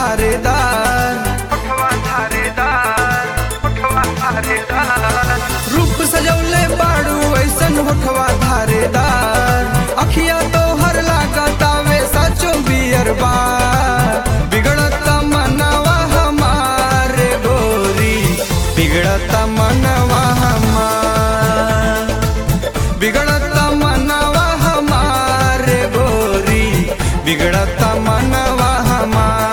धारेदार होठवा धारेदार होठवा धारेदार रूप सजौले बाड़ू ऐसन होठवा धारेदार अखिया तो हर लागतावे साचो बियर बार बिगड़ता मनवा हमारे गोरी बिगड़ता मनवा हमार बिगड़ता मनवा हमारे गोरी बिगड़ता मनवा हमार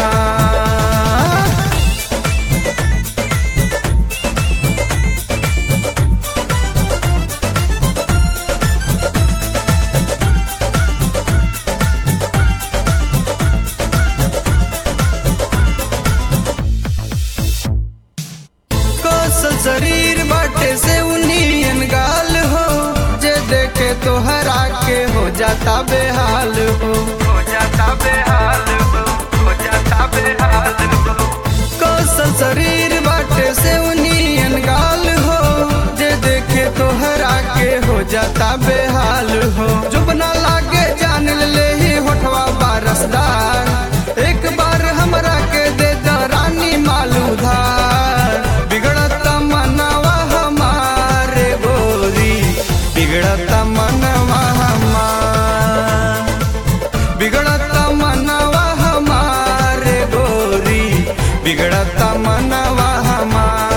कौशल शरीर बाटे से उनियन गाल हो जे देखे तो हरा के हो जाता बेहाल हो हो जाता बेहाल हो हो जाता बेहाल हो कौशल शरीर बाटे से उनियन गाल हो जे देखे तो हरा के हो जाता बेहाल हो जो बना लागे जान ले ही होठवा बारसदार एक बार हमरा के दे द रानी मालूधार बिगड़ता मनवा हमारे गोरी बिगड़ता मनवा हमार बिगड़ता मनवा हमारे गोरी बिगड़ता मनवा हमार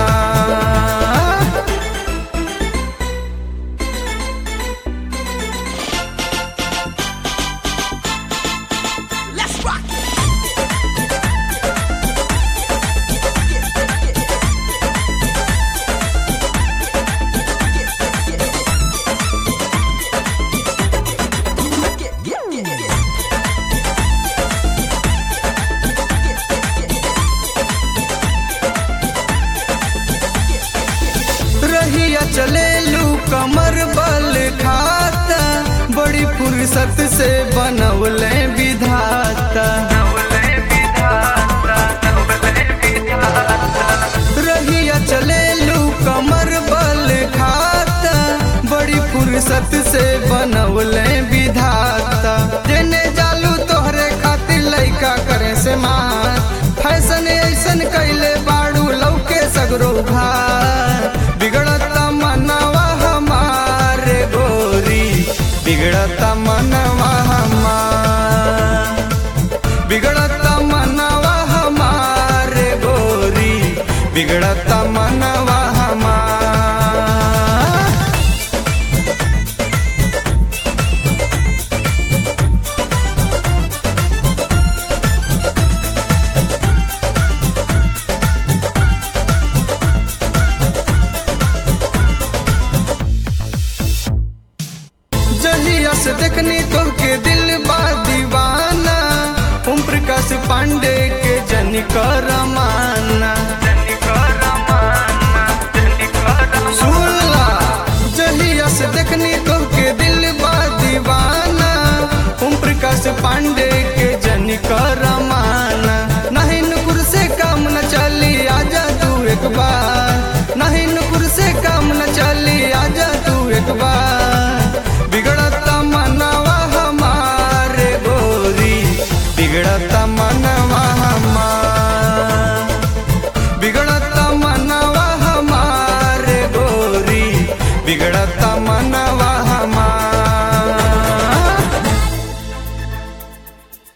रहिया चले लू कमर बल खाता बड़ी फुर्सत से बनवले विधाता नवले विधाता नवले विधाता रहिया चले लू कमर बल खाता बड़ी फुर्सत से बनवले विधाता जेने जालू तोहरे खातिर लइका करे से मार फैशन ऐसन कैले बाड़ू लौके सगरो भार बिगड़ता मनवा हमारे गोरी बिगड़ता मनवा हमार बिगड़ता मनवा हमारे गोरी बिगड़ता मनवा हमार जहिया से देखनी तो के दिल बा दीवाना ओम प्रकाश पांडे के जनी करमाना सुनला जहिया से देखनी तो के दिल बा दीवाना ओम प्रकाश पांडे के जनी करमाना नहीं नुकुर से काम न चली आजा तू एक बार नहीं नुकुर से काम न चली आजा तू एक बार